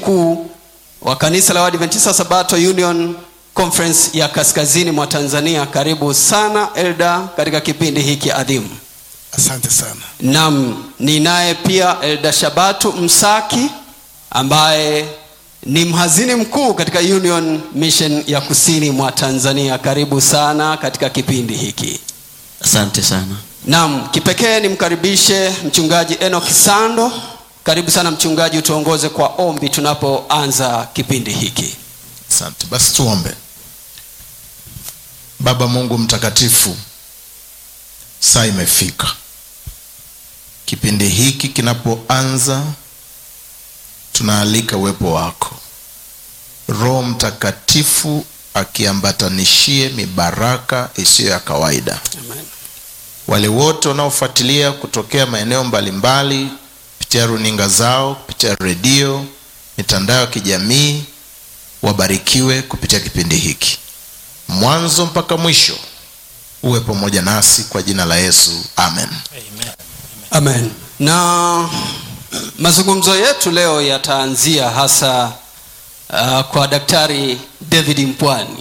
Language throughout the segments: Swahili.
mkuu wa kanisa la Waadventista Sabato Union Conference ya kaskazini mwa Tanzania. Karibu sana Elda katika kipindi hiki adhimu. Asante sana. Naam, ninaye pia Elda Shabatu Msaki ambaye ni mhazini mkuu katika Union Mission ya kusini mwa Tanzania. Karibu sana katika kipindi hiki. Asante sana. Naam, kipekee nimkaribishe mchungaji Enoch Sando. Karibu sana mchungaji, utuongoze kwa ombi tunapoanza kipindi hiki. Asante. Basi tuombe. Baba Mungu mtakatifu, saa imefika. Kipindi hiki kinapoanza, tunaalika uwepo wako, Roho Mtakatifu akiambatanishie mibaraka isiyo ya kawaida. Amen. Wale wote wanaofuatilia kutokea maeneo mbalimbali kupitia runinga zao, kupitia redio, mitandao ya kijamii, wabarikiwe kupitia kipindi hiki, mwanzo mpaka mwisho. Uwe pamoja nasi kwa jina la Yesu, amen. Amen. Na mazungumzo yetu leo yataanzia hasa uh, kwa Daktari David Mpwani.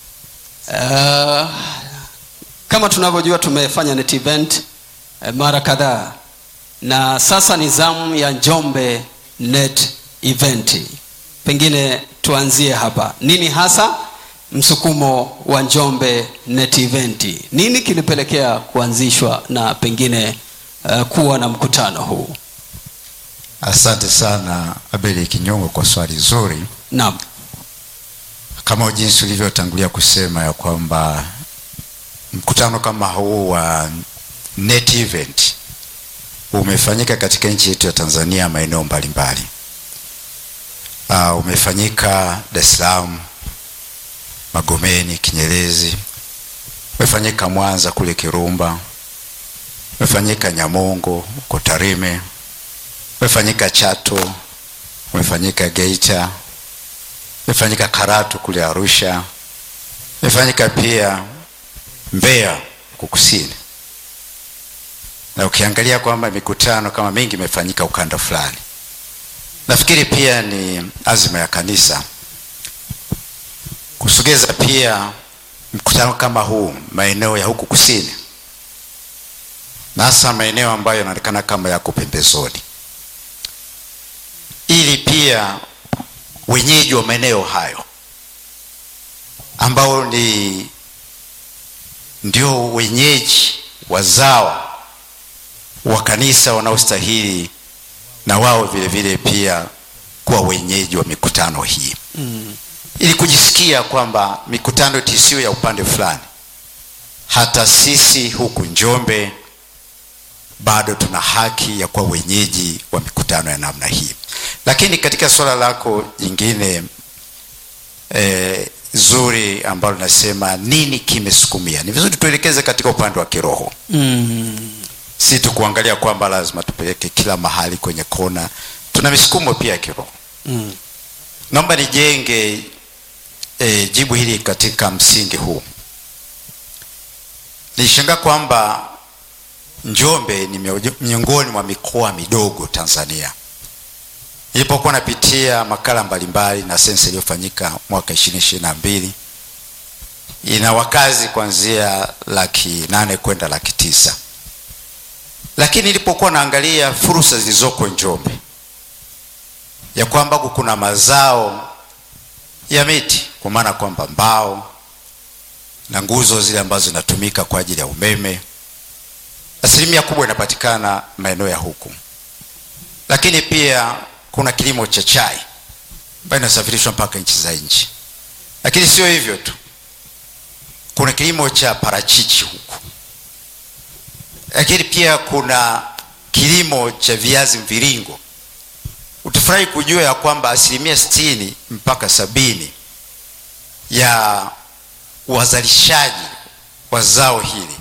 Uh, kama tunavyojua tumefanya net event uh, mara kadhaa na sasa ni zamu ya Njombe net event. Pengine tuanzie hapa, nini hasa msukumo wa Njombe net event? Nini kilipelekea kuanzishwa na pengine uh, kuwa na mkutano huu? Asante sana Abeli Kinyongo kwa swali zuri. Naam. Kama jinsi ulivyotangulia kusema ya kwamba mkutano kama huu wa net event umefanyika katika nchi yetu ya Tanzania maeneo mbalimbali. Uh, umefanyika Dar es Salaam, Magomeni, Kinyerezi, umefanyika Mwanza kule Kirumba, umefanyika Nyamongo huko Tarime, umefanyika Chato, umefanyika Geita, umefanyika Karatu kule Arusha, umefanyika pia Mbeya huko kusini, na ukiangalia kwamba mikutano kama mingi imefanyika ukanda fulani, nafikiri pia ni azima ya kanisa kusogeza pia mkutano kama huu maeneo ya huku kusini, na hasa maeneo ambayo yanaonekana kama yako pembezoni, ili pia wenyeji wa maeneo hayo ambao ni ndio wenyeji wazawa wa kanisa wanaostahili na wao vile vile pia kuwa wenyeji wa mikutano hii Mm. ili kujisikia kwamba mikutano tisiyo ya upande fulani, hata sisi huku Njombe bado tuna haki ya kuwa wenyeji wa mikutano ya namna hii. Lakini katika suala lako jingine eh, zuri ambalo nasema nini kimesukumia, ni vizuri tuelekeze katika upande wa kiroho Mm. si tu kuangalia kwamba lazima tupeleke kila mahali kwenye kona. Tuna misukumo pia ya kiroho. Mm. Naomba nijenge e, jibu hili katika msingi huu. Nilishangaa kwamba Njombe ni mio- miongoni mwa mikoa midogo Tanzania. Nilipokuwa napitia makala mbalimbali na sensa iliyofanyika mwaka 2022 ina wakazi kuanzia laki nane kwenda laki tisa lakini nilipokuwa naangalia fursa zilizoko Njombe ya kwamba huku kuna mazao ya miti, kwa maana kwamba mbao na nguzo zile ambazo zinatumika kwa ajili ya umeme, asilimia kubwa inapatikana maeneo ya huku. Lakini pia kuna kilimo cha chai ambayo inasafirishwa mpaka nchi za nje. Lakini sio hivyo tu, kuna kilimo cha parachichi huku lakini pia kuna kilimo cha viazi mviringo. Utafurahi kujua ya kwamba asilimia sitini mpaka sabini ya wazalishaji wa zao hili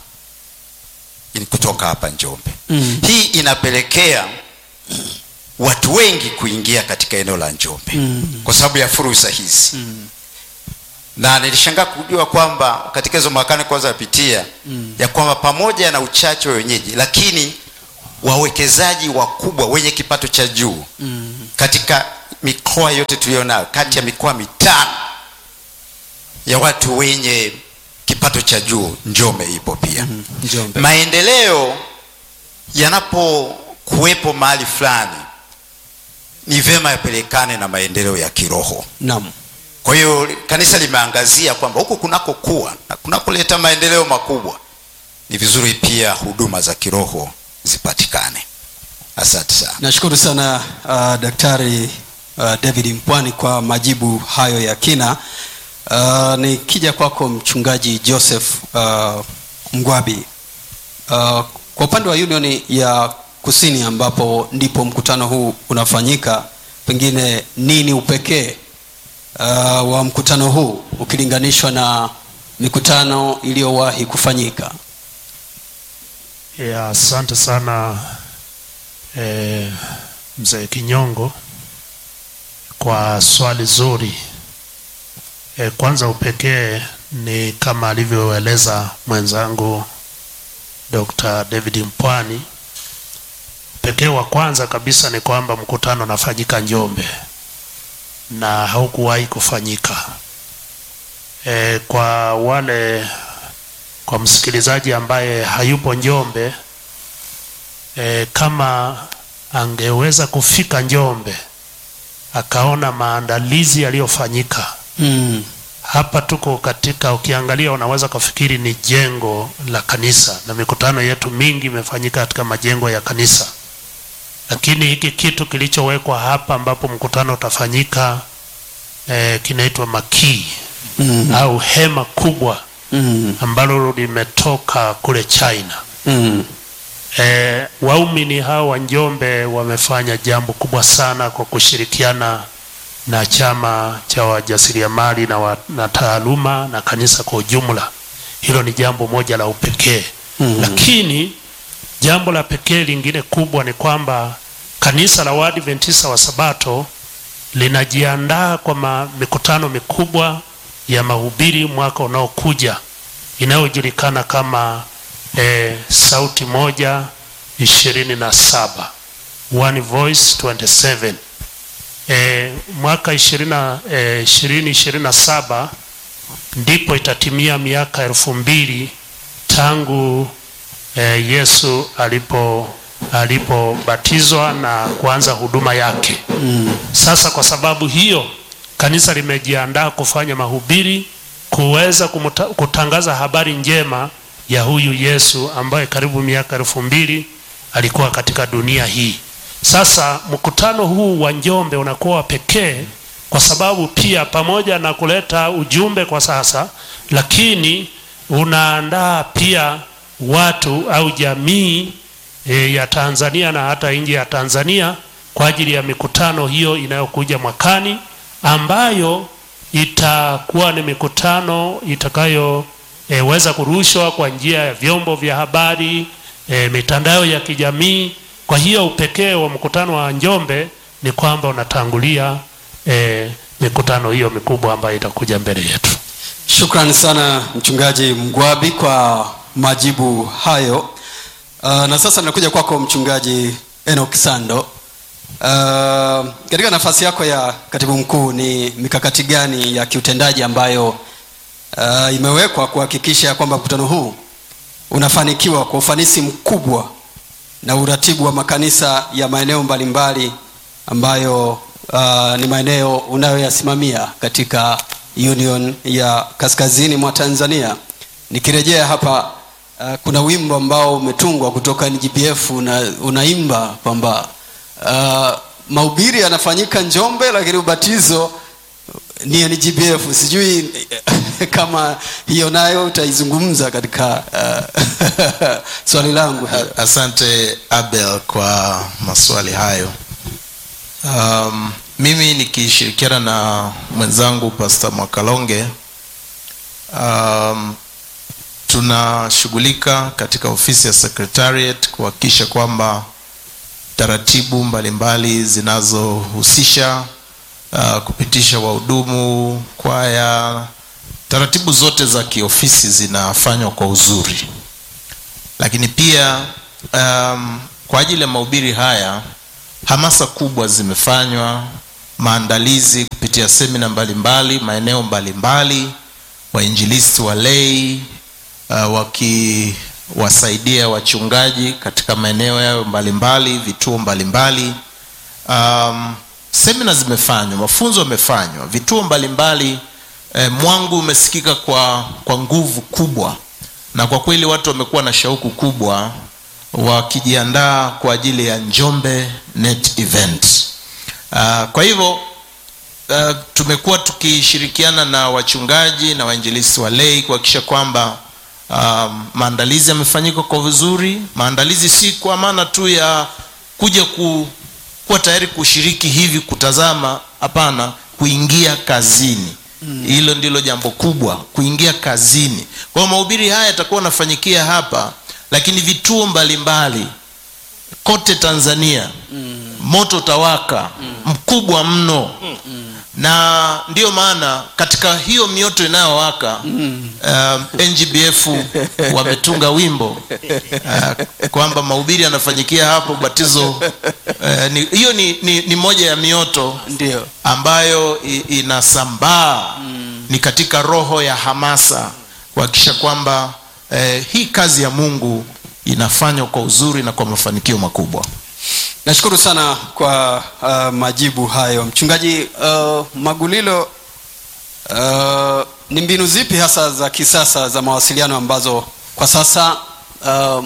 ni kutoka hapa Njombe. Mm. Hii inapelekea watu wengi kuingia katika eneo la Njombe Mm. kwa sababu ya fursa hizi Mm. na nilishangaa kujua kwamba katika hizo mwakani kwanza napitia Mm. ya kwamba pamoja na uchache wa wenyeji, lakini wawekezaji wakubwa wenye kipato cha juu Mm. katika mikoa yote tuliyonayo kati ya mikoa mitano ya watu wenye kipato cha juu njombe ipo pia Njombe. maendeleo yanapokuwepo mahali fulani ni vyema yapelekane na maendeleo ya kiroho Naam. kwa hiyo kanisa limeangazia kwamba huku kunakokuwa na kunakoleta maendeleo makubwa ni vizuri pia huduma za kiroho zipatikane asante sana Nashukuru sana uh, Daktari uh, David Mpwani kwa majibu hayo ya kina. Uh, nikija kwako Mchungaji Joseph uh, Mgwabi, uh, kwa upande wa Union ya Kusini ambapo ndipo mkutano huu unafanyika, pengine nini upekee uh, wa mkutano huu ukilinganishwa na mikutano iliyowahi kufanyika? Ya, asante sana eh, mzee Kinyongo kwa swali zuri. Eh, kwanza upekee ni kama alivyoeleza mwenzangu Dr. David Mpwani. Pekee wa kwanza kabisa ni kwamba mkutano unafanyika Njombe na haukuwahi kufanyika. E, kwa wale kwa msikilizaji ambaye hayupo Njombe e, kama angeweza kufika Njombe akaona maandalizi yaliyofanyika Mm. hapa tuko katika, ukiangalia unaweza kufikiri ni jengo la kanisa, na mikutano yetu mingi imefanyika katika majengo ya kanisa, lakini hiki kitu kilichowekwa hapa ambapo mkutano utafanyika eh, kinaitwa makii Mm. au hema kubwa Mm. ambalo limetoka kule China. Mm. E, waumini hao wa Njombe wamefanya jambo kubwa sana kwa kushirikiana na chama cha wajasiriamali na, wa, na taaluma na kanisa kwa ujumla. Hilo ni jambo moja la upekee Mhm. lakini jambo la pekee lingine kubwa ni kwamba kanisa la Waadventista wa Sabato linajiandaa kwa ma, mikutano mikubwa ya mahubiri mwaka unaokuja inayojulikana kama eh, sauti moja ishirini na saba One Voice 27 eh, mwaka ishirini eh, ishirini ishirini na saba ndipo itatimia miaka elfu mbili tangu eh, Yesu alipo alipobatizwa na kuanza huduma yake. Sasa kwa sababu hiyo kanisa limejiandaa kufanya mahubiri kuweza kumuta, kutangaza habari njema ya huyu Yesu ambaye karibu miaka elfu mbili alikuwa katika dunia hii. Sasa mkutano huu wa Njombe unakuwa wa pekee kwa sababu pia pamoja na kuleta ujumbe kwa sasa, lakini unaandaa pia watu au jamii e, ya Tanzania na hata nje ya Tanzania kwa ajili ya mikutano hiyo inayokuja mwakani ambayo itakuwa ni mikutano itakayoweza kurushwa kwa njia ya vyombo vya habari e, mitandao ya kijamii. Kwa hiyo upekee wa mkutano wa Njombe ni kwamba unatangulia e, mikutano hiyo mikubwa ambayo itakuja mbele yetu. Shukrani sana mchungaji Mgwabi kwa majibu hayo. Uh, na sasa nakuja kwako mchungaji Enoch Sando. Uh, katika nafasi yako ya katibu mkuu ni mikakati gani ya kiutendaji ambayo uh, imewekwa kuhakikisha kwamba mkutano huu unafanikiwa kwa ufanisi mkubwa na uratibu wa makanisa ya maeneo mbalimbali ambayo uh, ni maeneo unayoyasimamia katika Union ya Kaskazini mwa Tanzania. Nikirejea hapa uh, kuna wimbo ambao umetungwa kutoka NGPF na unaimba kwamba uh, mahubiri yanafanyika Njombe lakini ubatizo ni NGPF. Sijui kama hiyo nayo utaizungumza katika uh, swali langu hilo. asante abel kwa maswali hayo um, mimi nikishirikiana na mwenzangu pasta mwakalonge um, tunashughulika katika ofisi ya secretariat kuhakikisha kwamba taratibu mbalimbali zinazohusisha uh, kupitisha wahudumu kwaya taratibu zote za kiofisi zinafanywa kwa uzuri lakini pia um, kwa ajili ya mahubiri haya hamasa kubwa zimefanywa maandalizi kupitia semina mbalimbali maeneo mbalimbali wainjilisti wa lei uh, wakiwasaidia wachungaji katika maeneo yao mbalimbali vituo mbalimbali um, semina zimefanywa mafunzo yamefanywa vituo mbalimbali eh, mwangu umesikika kwa, kwa nguvu kubwa na kwa kweli watu wamekuwa na shauku kubwa wakijiandaa kwa ajili ya njombe net event uh, kwa hivyo uh, tumekuwa tukishirikiana na wachungaji na wainjilisi wa lei kuhakikisha kwamba um, maandalizi yamefanyika kwa vizuri maandalizi si kwa maana tu ya kuja ku, kuwa tayari kushiriki hivi kutazama hapana kuingia kazini hilo mm. ndilo jambo kubwa kuingia kazini kwa hiyo mahubiri haya yatakuwa yanafanyikia hapa lakini vituo mbalimbali mbali, kote tanzania mm. moto utawaka mm. mkubwa mno mm. na ndiyo maana katika hiyo mioto inayowaka mm. uh, ngbf wametunga wimbo uh, kwamba mahubiri yanafanyikia hapo ubatizo uh, ni, hiyo ni, ni, ni moja ya mioto ndio ambayo i, inasambaa mm. ni katika roho ya hamasa kuhakikisha kwamba eh, hii kazi ya mungu inafanywa kwa uzuri na kwa mafanikio makubwa nashukuru sana kwa uh, majibu hayo mchungaji uh, magulilo uh, ni mbinu zipi hasa za kisasa za mawasiliano ambazo kwa sasa uh,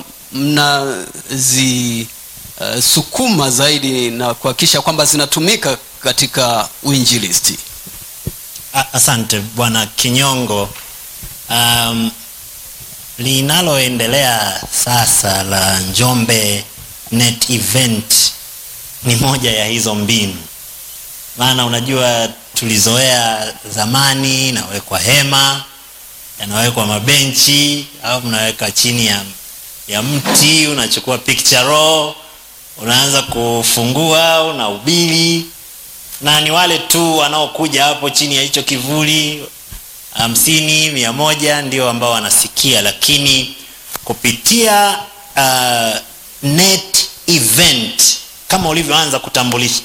mnazisukuma uh, zaidi na kuhakikisha kwamba zinatumika katika uinjilisti A- asante bwana kinyongo um, linaloendelea sasa la njombe net event ni moja ya hizo mbinu maana unajua tulizoea zamani inawekwa hema yanawekwa mabenchi au mnaweka chini ya, ya mti unachukua picture roll unaanza kufungua unahubiri na ni wale tu wanaokuja hapo chini ya hicho kivuli hamsini mia moja ndio ambao wanasikia lakini kupitia uh, net event kama ulivyoanza kutambulisha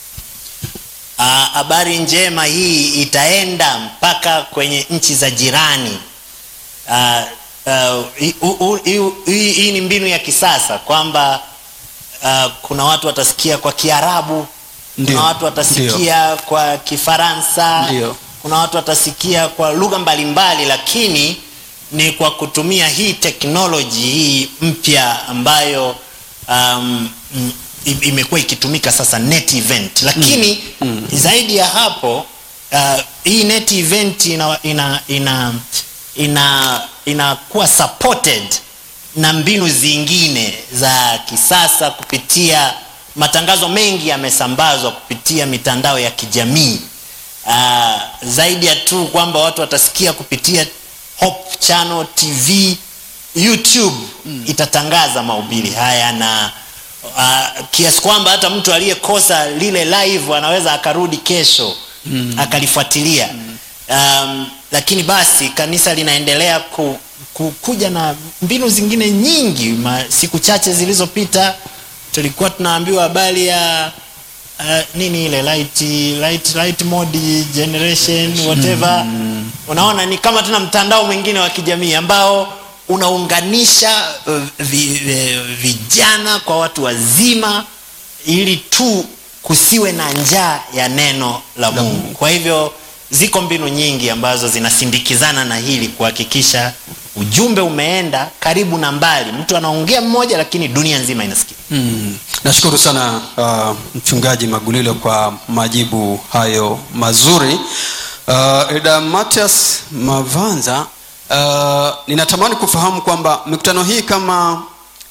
habari uh, njema hii itaenda mpaka kwenye nchi za jirani uh, uh, hii uh, uh, hi ni mbinu ya kisasa kwamba uh, kuna watu watasikia kwa kiarabu Ndio, kuna watu watasikia kwa kifaransa Ndio. kuna watu watasikia kwa lugha mbalimbali lakini ni kwa kutumia hii teknoloji hii mpya ambayo um, m- i- imekuwa ikitumika sasa net event lakini mm. Mm. zaidi ya hapo uh, hii net event ina ina ina ina inakuwa supported na mbinu zingine za kisasa kupitia matangazo mengi yamesambazwa kupitia mitandao ya kijamii uh, zaidi ya tu kwamba watu watasikia kupitia Hope Channel TV YouTube mm. itatangaza mahubiri haya na uh, kiasi kwamba hata mtu aliyekosa lile live anaweza akarudi kesho mm. akalifuatilia mm. um, lakini basi kanisa linaendelea ku, ku, kuja na mbinu zingine nyingi Ma, siku chache zilizopita tulikuwa tunaambiwa habari ya uh, nini ile light, light, light mode generation whatever mm. unaona ni kama tuna mtandao mwingine wa kijamii ambao unaunganisha uh, vi, vi, vijana kwa watu wazima ili tu kusiwe na njaa ya neno la mungu kwa hivyo ziko mbinu nyingi ambazo zinasindikizana na hili kuhakikisha ujumbe umeenda karibu na mbali mtu anaongea mmoja lakini dunia nzima inasikia mm. nashukuru sana uh, mchungaji magulilo kwa majibu hayo mazuri uh, eda matias mavanza uh, ninatamani kufahamu kwamba mikutano hii kama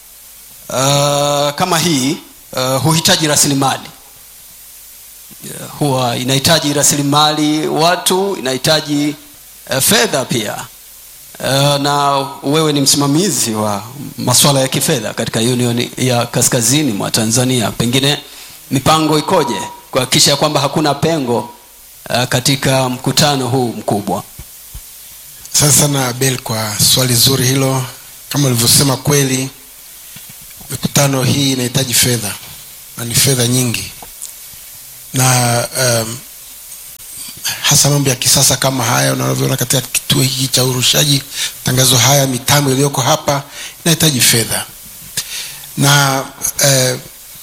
uh, kama hii uh, huhitaji rasilimali Yeah, huwa inahitaji rasilimali watu inahitaji uh, fedha pia uh, na wewe ni msimamizi wa masuala ya kifedha katika union ya kaskazini mwa tanzania pengine mipango ikoje kuhakikisha kwamba hakuna pengo uh, katika mkutano huu mkubwa asante sana abel kwa swali zuri hilo kama ulivyosema kweli mikutano hii inahitaji fedha na ni fedha nyingi na um, hasa mambo ya kisasa kama haya unavyoona katika kituo hiki cha urushaji matangazo haya mitambo iliyoko hapa inahitaji fedha na, eh,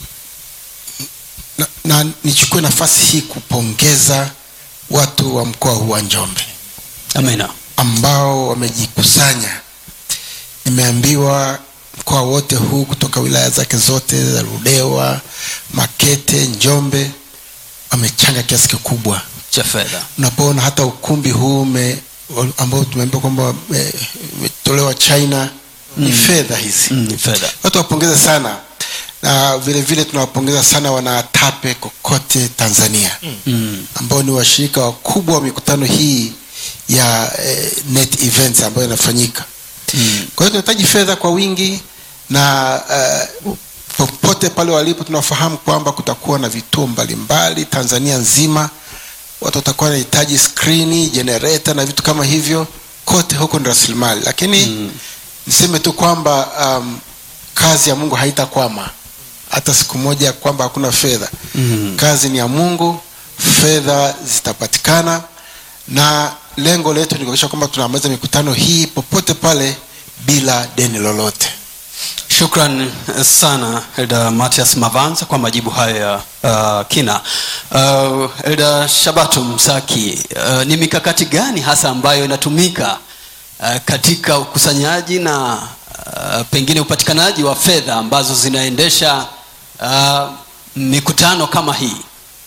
na, na nichukue nafasi hii kupongeza watu wa mkoa huu wa njombe amina ambao wamejikusanya nimeambiwa mkoa wote huu kutoka wilaya zake zote za ludewa makete njombe wamechanga kiasi kikubwa cha fedha unapoona hata ukumbi huu ume, ambao tumeambiwa kwamba ume- umetolewa china ni fedha hizi Mm, ni fedha watu wapongeze sana na vile vile tunawapongeza sana wanaatape kokote tanzania mm. ambao ni washirika wakubwa wa mikutano hii ya eh, net events ambayo inafanyika Mm. kwa hiyo tunahitaji fedha kwa wingi na uh, popote pale walipo tunafahamu kwamba kutakuwa na vituo mbalimbali tanzania nzima watu watakuwa wanahitaji skrini jenereta na vitu kama hivyo kote huko ni rasilimali lakini mm. niseme tu kwamba um, kazi ya mungu haitakwama hata siku moja kwamba hakuna fedha Mm. kazi ni ya mungu fedha zitapatikana na lengo letu ni kuhakikisha kwamba tunamaliza mikutano hii popote pale bila deni lolote shukran sana elda matias mavanza kwa majibu hayo ya uh, kina uh, elda shabato msaki uh, ni mikakati gani hasa ambayo inatumika uh, katika ukusanyaji na uh, pengine upatikanaji wa fedha ambazo zinaendesha uh, mikutano kama hii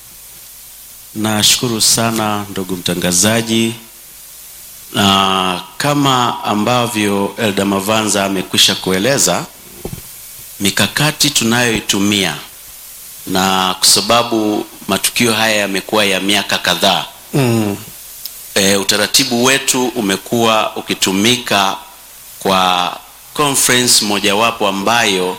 Nashukuru sana ndugu mtangazaji, na kama ambavyo Elda Mavanza amekwisha kueleza mikakati tunayoitumia, na kwa sababu matukio haya yamekuwa ya miaka kadhaa mm. e, utaratibu wetu umekuwa ukitumika kwa conference mojawapo ambayo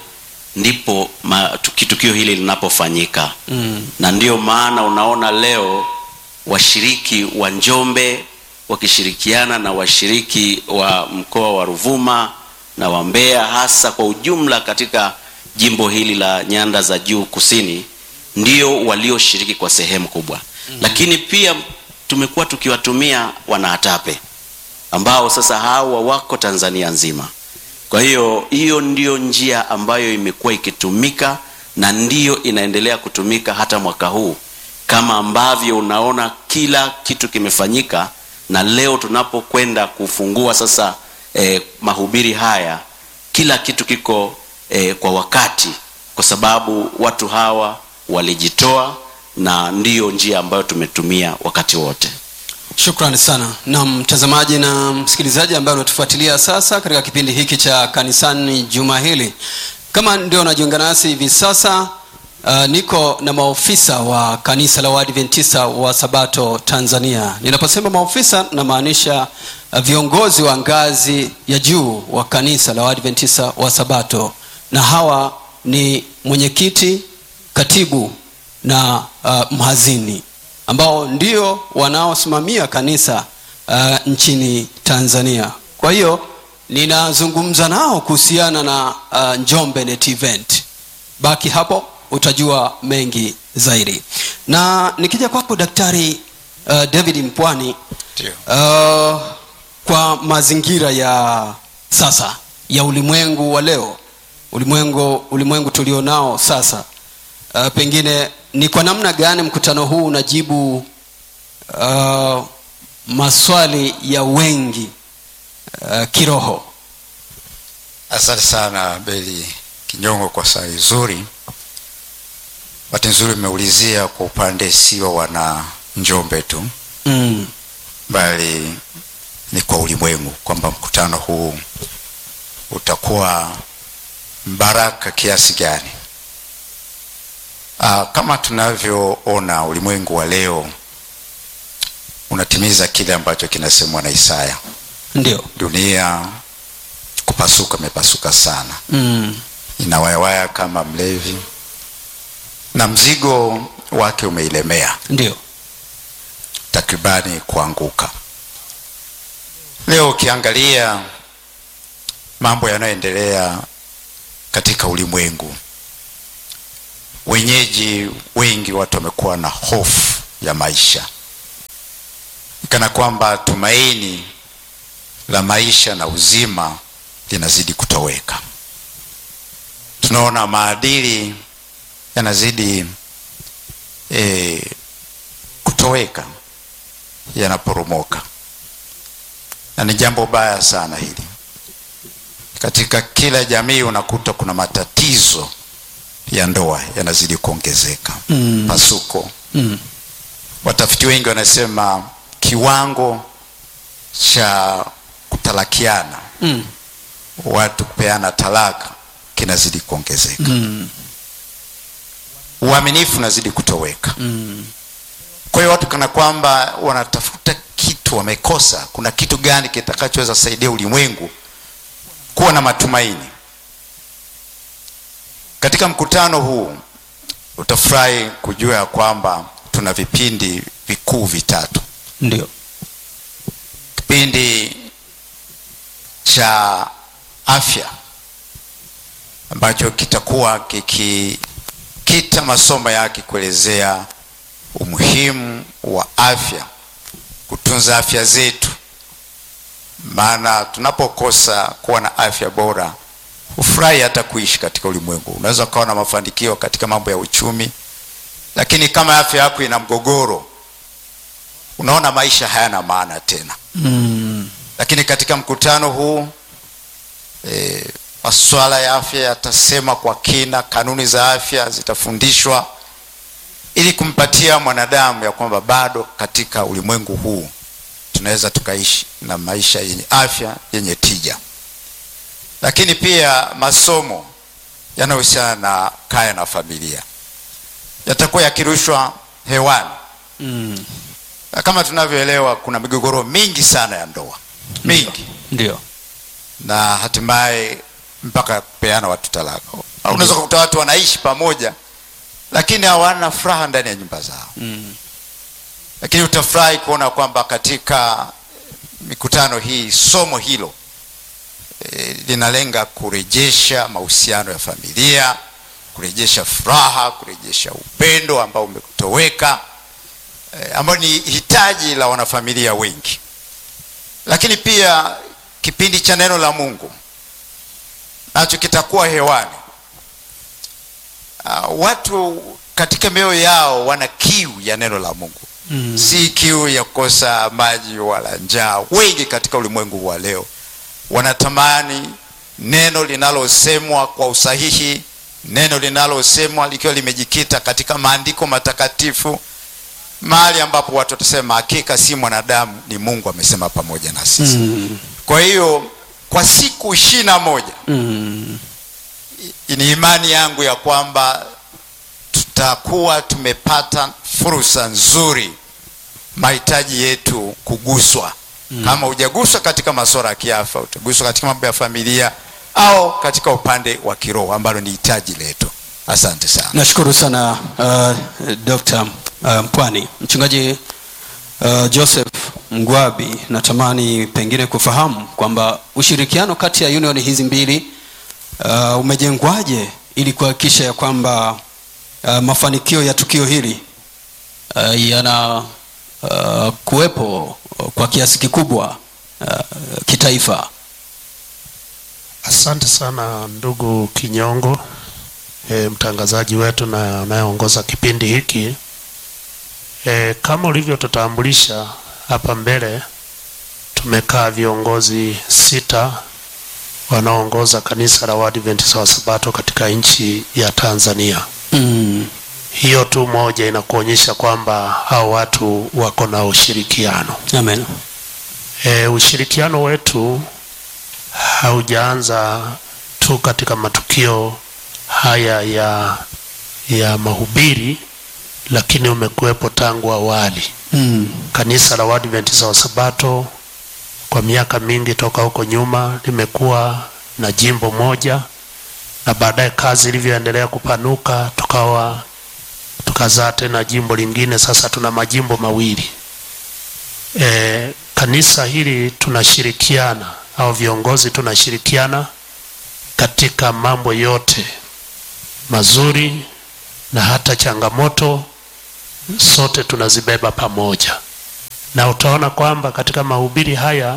ndipo ma, tuki- tukio hili linapofanyika Mm. na ndiyo maana unaona leo washiriki wa njombe wakishirikiana na washiriki wa mkoa wa ruvuma na wa mbeya hasa kwa ujumla katika jimbo hili la nyanda za juu kusini ndio walioshiriki kwa sehemu kubwa mm. lakini pia tumekuwa tukiwatumia wanaatape ambao sasa hawa wako tanzania nzima kwa hiyo hiyo ndiyo njia ambayo imekuwa ikitumika na ndiyo inaendelea kutumika hata mwaka huu kama ambavyo unaona kila kitu kimefanyika na leo tunapokwenda kufungua sasa eh, mahubiri haya kila kitu kiko eh, kwa wakati kwa sababu watu hawa walijitoa na ndiyo njia ambayo tumetumia wakati wote shukrani sana na mtazamaji na msikilizaji ambaye unatufuatilia sasa katika kipindi hiki cha kanisani juma hili kama ndio unajiunga nasi hivi sasa uh, niko na maofisa wa kanisa la waadventista wa sabato tanzania ninaposema maofisa namaanisha uh, viongozi wa ngazi ya juu wa kanisa la waadventista wa sabato na hawa ni mwenyekiti katibu na uh, mhazini ambao ndio wanaosimamia kanisa uh, nchini tanzania kwa hiyo ninazungumza nao kuhusiana na uh, njombe net event baki hapo utajua mengi zaidi na nikija kwako daktari uh, david mpwani Ndio. uh, kwa mazingira ya sasa ya ulimwengu wa leo ulimwengu ulimwengu tulionao sasa uh, pengine ni kwa namna gani mkutano huu unajibu uh, maswali ya wengi uh, kiroho asante sana beli kinyongo kwa swali zuri bahati nzuri umeulizia kwa upande sio wana njombe tu mm. bali ni kwa ulimwengu kwamba mkutano huu utakuwa mbaraka kiasi gani Aa, kama tunavyoona ulimwengu wa leo unatimiza kile ambacho kinasemwa na isaya ndio dunia kupasuka imepasuka sana mm. inawayawaya kama mlevi na mzigo wake umeilemea ndio takribani kuanguka leo ukiangalia mambo yanayoendelea katika ulimwengu wenyeji wengi watu wamekuwa na hofu ya maisha kana kwamba tumaini la maisha na uzima linazidi kutoweka tunaona maadili yanazidi e, kutoweka yanaporomoka na ni jambo baya sana hili katika kila jamii unakuta kuna matatizo ya ndoa yanazidi kuongezeka Mm. pasuko Mm. watafiti wengi wanasema kiwango cha kutalakiana Mm. watu kupeana talaka kinazidi kuongezeka Mm. uaminifu unazidi kutoweka Mm. kwa hiyo watu kana kwamba wanatafuta kitu wamekosa kuna kitu gani kitakachoweza saidia ulimwengu kuwa na matumaini katika mkutano huu utafurahi kujua ya kwamba tuna vipindi vikuu vitatu ndio kipindi cha afya ambacho kitakuwa kikikita masomo yake kuelezea umuhimu wa afya kutunza afya zetu maana tunapokosa kuwa na afya bora hufurahi hata kuishi katika ulimwengu unaweza ukawa na mafanikio katika mambo ya uchumi lakini kama afya yako ina mgogoro unaona maisha hayana maana tena mm. lakini katika mkutano huu e, masuala ya afya yatasema kwa kina kanuni za afya zitafundishwa ili kumpatia mwanadamu ya kwamba bado katika ulimwengu huu tunaweza tukaishi na maisha yenye afya yenye tija lakini pia masomo yanayohusiana na kaya na familia yatakuwa yakirushwa hewani Mm. na kama tunavyoelewa kuna migogoro mingi sana ya ndoa mingi ndio na hatimaye mpaka kupeana watu talaka Au unaweza kukuta watu wanaishi pamoja lakini hawana furaha ndani ya nyumba zao mm. lakini utafurahi kuona kwamba katika mikutano hii somo hilo e, linalenga kurejesha mahusiano ya familia kurejesha furaha kurejesha upendo ambao umetoweka e, ambayo ni hitaji la wanafamilia wengi lakini pia kipindi cha neno la mungu nacho kitakuwa hewani uh, watu katika mioyo yao wana kiu ya neno la mungu Mm. si kiu ya kukosa maji wala njaa wengi katika ulimwengu wa leo wanatamani neno linalosemwa kwa usahihi neno linalosemwa likiwa limejikita katika maandiko matakatifu mahali ambapo watu watasema hakika si mwanadamu ni mungu amesema pamoja na sisi Mm. kwa hiyo kwa siku ishiri na moja Mm. ni imani yangu ya kwamba tutakuwa tumepata fursa nzuri mahitaji yetu kuguswa mm. kama hujaguswa katika masuala ya kiafya utaguswa katika mambo ya familia au katika upande wa kiroho ambalo ni hitaji letu asante sana nashukuru sana uh, dr uh, mpwani mchungaji uh, joseph mgwabi natamani pengine kufahamu kwamba ushirikiano kati ya union hizi mbili uh, umejengwaje ili kuhakikisha ya kwamba uh, mafanikio ya tukio hili uh, yana uh, kuwepo kwa kiasi kikubwa uh, kitaifa Asante sana ndugu Kinyongo, e, mtangazaji wetu na anayeongoza kipindi hiki. E, kama ulivyotutambulisha hapa mbele, tumekaa viongozi sita wanaoongoza kanisa la Waadventista wa Sabato katika nchi ya Tanzania. mm. Hiyo tu moja inakuonyesha kwamba hao watu wako na ushirikiano. amen E, ushirikiano wetu haujaanza tu katika matukio haya ya ya mahubiri, lakini umekuwepo tangu awali. mm. Kanisa la Waadventista wa Sabato kwa miaka mingi toka huko nyuma limekuwa na jimbo moja, na baadaye kazi ilivyoendelea kupanuka, tukawa tukazaa tena jimbo lingine. Sasa tuna majimbo mawili. E, kanisa hili tunashirikiana au viongozi tunashirikiana katika mambo yote mazuri na hata changamoto sote tunazibeba pamoja na utaona kwamba katika mahubiri haya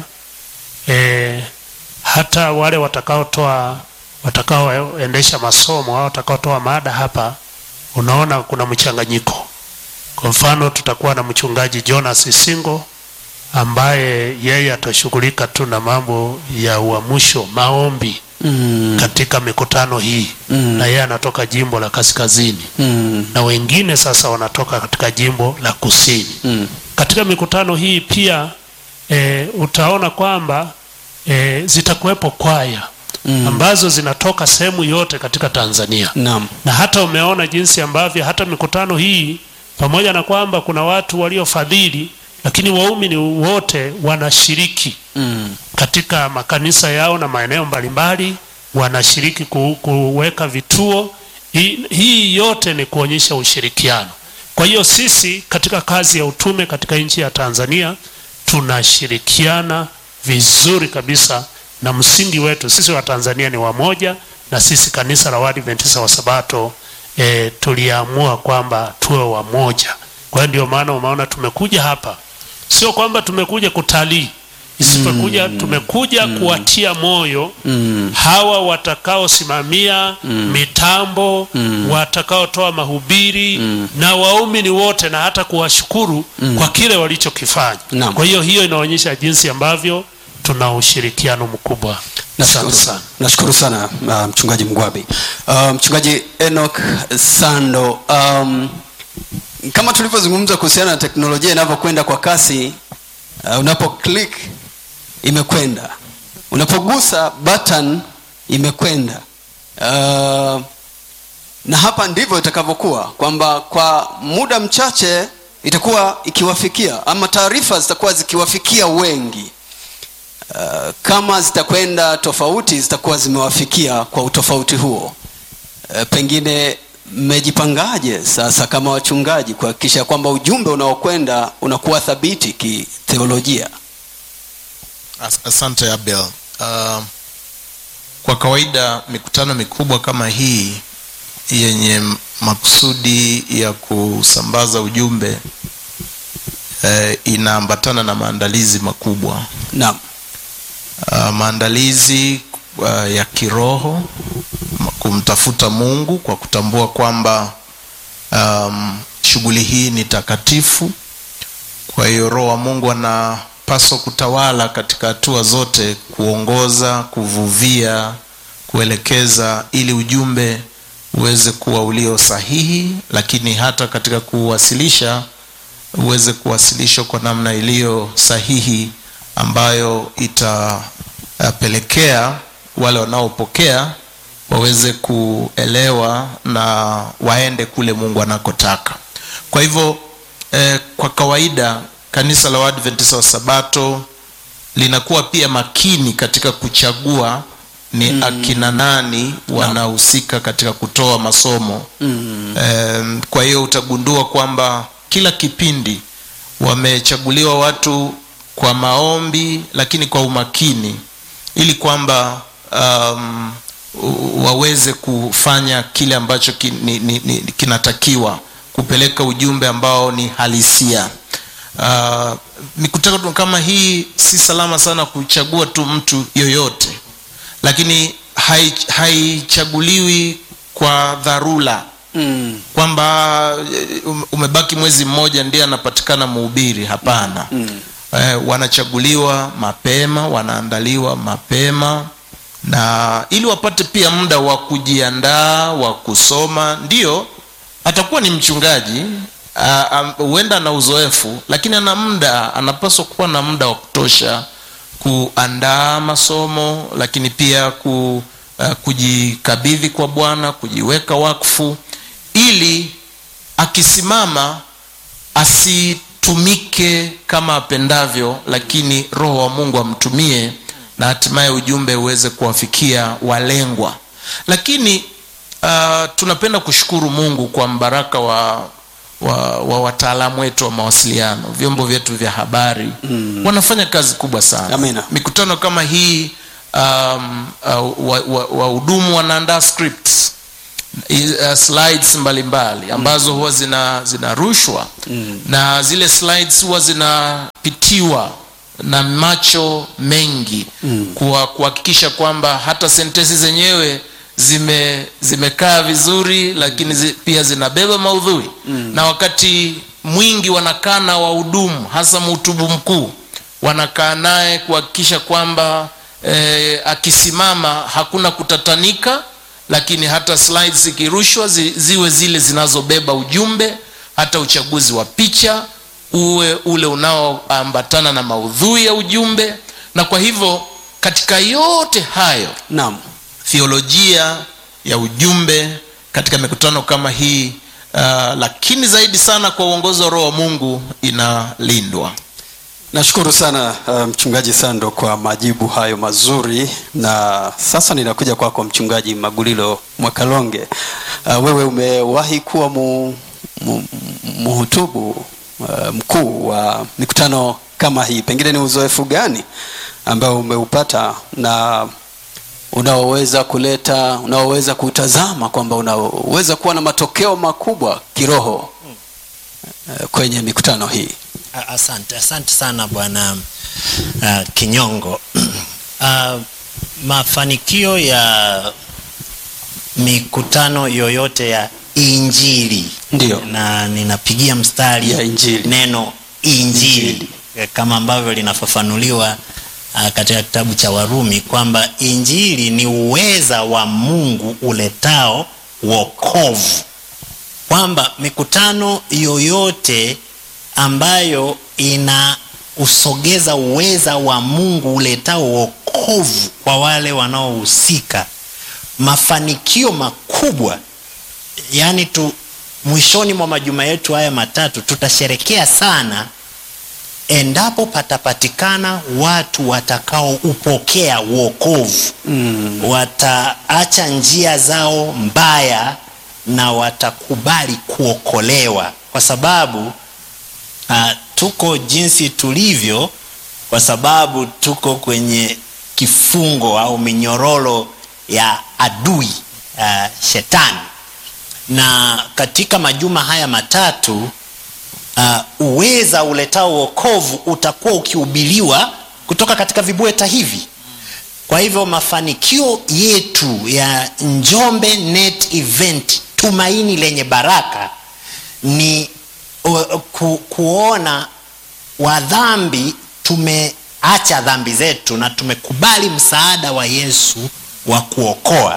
e, hata wale watakaotoa watakaoendesha masomo au watakaotoa mada hapa unaona kuna mchanganyiko kwa mfano tutakuwa na mchungaji jonas isingo ambaye yeye atashughulika tu na mambo ya uamsho maombi Mm. katika mikutano hii Mm. na yeye anatoka jimbo la kaskazini Mm. na wengine sasa wanatoka katika jimbo la kusini Mm. katika mikutano hii pia e, utaona kwamba e, zitakuwepo kwaya Mm. ambazo zinatoka sehemu yote katika tanzania Naam. na hata umeona jinsi ambavyo hata mikutano hii pamoja na kwamba kuna watu waliofadhili lakini waumini wote wanashiriki Mm. katika makanisa yao na maeneo mbalimbali wanashiriki ku, kuweka vituo hii, hii yote ni kuonyesha ushirikiano kwa hiyo sisi katika kazi ya utume katika nchi ya tanzania tunashirikiana vizuri kabisa na msingi wetu sisi wa tanzania ni wamoja na sisi kanisa la waadventista wa sabato e, tuliamua kwamba tuwe wamoja kwa hiyo ndio maana umeona tumekuja hapa sio kwamba tumekuja kutalii isipokuja tumekuja kuwatia moyo Mm. hawa watakaosimamia mitambo watakaotoa mahubiri na waumini wote na hata kuwashukuru kwa kile walichokifanya Naam. kwa hiyo hiyo inaonyesha jinsi ambavyo tuna ushirikiano mkubwa Nashukuru Asante sana, nashukuru sana uh, mchungaji Mgwabi. Uh, mchungaji Enoch Sando, um, kama tulivyozungumza kuhusiana na teknolojia inavyokwenda kwa kasi, uh, unapo click imekwenda, unapogusa button imekwenda. Uh, na hapa ndivyo itakavyokuwa kwamba kwa muda mchache itakuwa ikiwafikia ama taarifa zitakuwa zikiwafikia wengi Uh, kama zitakwenda tofauti zitakuwa zimewafikia kwa utofauti huo uh, pengine mmejipangaje sasa kama wachungaji kuhakikisha kwamba ujumbe unaokwenda unakuwa thabiti kitheolojia As- asante abel uh, kwa kawaida mikutano mikubwa kama hii yenye makusudi ya kusambaza ujumbe eh, inaambatana na maandalizi makubwa naam uh, maandalizi uh, ya kiroho ma- kumtafuta mungu kwa kutambua kwamba um, shughuli hii ni takatifu kwa hiyo roho wa mungu anapaswa kutawala katika hatua zote kuongoza kuvuvia kuelekeza ili ujumbe uweze kuwa ulio sahihi lakini hata katika kuwasilisha uweze kuwasilishwa kwa namna iliyo sahihi ambayo itapelekea wale wanaopokea waweze kuelewa na waende kule mungu anakotaka kwa hivyo eh, kwa kawaida kanisa la waadventista wa sabato linakuwa pia makini katika kuchagua ni mm. akina nani wanahusika katika kutoa masomo mm. eh, kwa hiyo utagundua kwamba kila kipindi wamechaguliwa watu kwa maombi lakini kwa umakini ili kwamba um, u- waweze kufanya kile ambacho ki, ni, ni, ni, kinatakiwa kupeleka ujumbe ambao ni halisia uh, mikutano kama hii si salama sana kuchagua tu mtu yoyote lakini hai- haichaguliwi kwa dharura mm. kwamba eh, um- umebaki mwezi mmoja ndiye anapatikana mhubiri hapana mm. eh, wanachaguliwa mapema wanaandaliwa mapema na ili wapate pia muda wa kujiandaa wa kusoma ndio atakuwa ni mchungaji ah, ah, huenda ana uzoefu lakini ana muda anapaswa kuwa na muda wa kutosha kuandaa masomo lakini pia ku, uh, kujikabidhi kwa bwana kujiweka wakfu ili akisimama asitumike kama apendavyo lakini roho wa mungu amtumie na hatimaye ujumbe uweze kuwafikia walengwa lakini uh, tunapenda kushukuru mungu kwa mbaraka wa wa, wa wataalamu wetu wa mawasiliano vyombo vyetu vya habari mm. wanafanya kazi kubwa sana Amina. mikutano kama hii um, uh, wahudumu wa, wa wahudumu wanaandaa scripts uh, slides mbalimbali ambazo huwa zina zinarushwa mm. na zile slides huwa zinapitiwa na macho mengi mm. kuwa kuhakikisha kwamba hata sentensi zenyewe zime zimekaa vizuri lakini zi, pia zinabeba maudhui mm. na wakati mwingi wanakaa na wahudumu hasa mhutubu mkuu wanakaa naye kuhakikisha kwamba eh, akisimama hakuna kutatanika lakini hata slides zikirushwa zi, ziwe zile zinazobeba ujumbe hata uchaguzi wa picha uwe ule unaoambatana na maudhui ya ujumbe na kwa hivyo katika yote hayo naam theolojia ya ujumbe katika mikutano kama hii uh, lakini zaidi sana kwa uongozi wa roho wa mungu inalindwa nashukuru sana uh, mchungaji sando kwa majibu hayo mazuri na sasa ninakuja kwako kwa mchungaji magulilo mwakalonge uh, wewe umewahi kuwa mu, mu, muhutubu uh, mkuu wa mikutano kama hii pengine ni uzoefu gani ambao umeupata na unaoweza kuleta unaoweza kutazama kwamba unaweza kuwa na matokeo makubwa kiroho uh, kwenye mikutano hii A- asante asante sana bwana uh, kinyongo uh, mafanikio ya mikutano yoyote ya injili Ndiyo. na ninapigia mstari Ya injili. neno injili, Injili. kama ambavyo linafafanuliwa uh, katika kitabu cha warumi kwamba injili ni uweza wa mungu uletao wokovu kwamba mikutano yoyote ambayo ina usogeza uweza wa mungu uletao wokovu kwa wale wanaohusika mafanikio makubwa yaani tu mwishoni mwa majuma yetu haya matatu tutasherekea sana endapo patapatikana watu watakaoupokea uokovu mm. wataacha njia zao mbaya na watakubali kuokolewa kwa sababu uh, tuko jinsi tulivyo kwa sababu tuko kwenye kifungo au minyororo ya adui uh, shetani na katika majuma haya matatu uh, uweza uletao wokovu utakuwa ukihubiriwa kutoka katika vibweta hivi kwa hivyo mafanikio yetu ya njombe net event tumaini lenye baraka ni uh, ku, kuona wadhambi tumeacha dhambi zetu na tumekubali msaada wa yesu wa kuokoa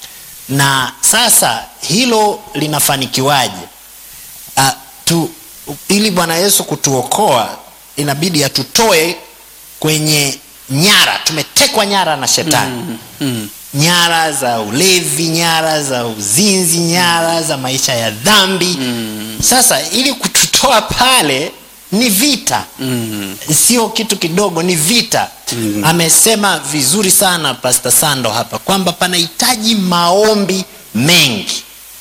na sasa hilo linafanikiwaje uh, tu, ili bwana yesu kutuokoa inabidi atutoe kwenye nyara tumetekwa nyara na shetani mm, mm. nyara za ulevi nyara za uzinzi nyara za maisha ya dhambi mm. sasa ili kututoa pale ni vita mm. sio kitu kidogo ni vita mm. amesema vizuri sana pasta sando hapa kwamba panahitaji maombi mengi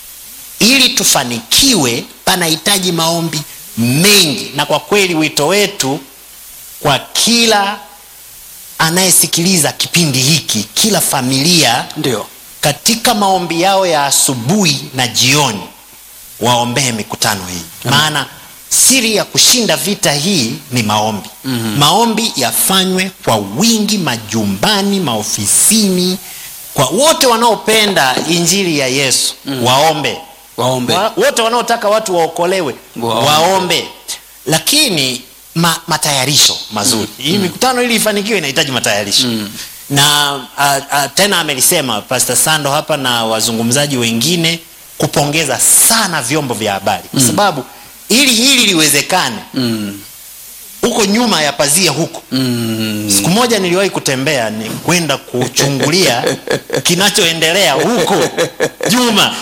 ili tufanikiwe panahitaji maombi mengi na kwa kweli wito wetu kwa kila anayesikiliza kipindi hiki kila familia ndio katika maombi yao ya asubuhi na jioni waombee mikutano hii maana siri ya kushinda vita hii ni maombi mm-hmm. maombi yafanywe kwa wingi majumbani maofisini kwa wote wanaopenda injili ya yesu mm. waombe waombe wa, wote wanaotaka watu waokolewe Waombe. waombe lakini ma, matayarisho mazuri mm. hii mikutano ili ifanikiwe inahitaji matayarisho mm. na a, a, tena amelisema pastor sando hapa na wazungumzaji wengine kupongeza sana vyombo vya habari kwa sababu ili hili liwezekane mm. huko nyuma ya pazia huko Mm. siku moja niliwahi kutembea ni kwenda kuchungulia kinachoendelea huko juma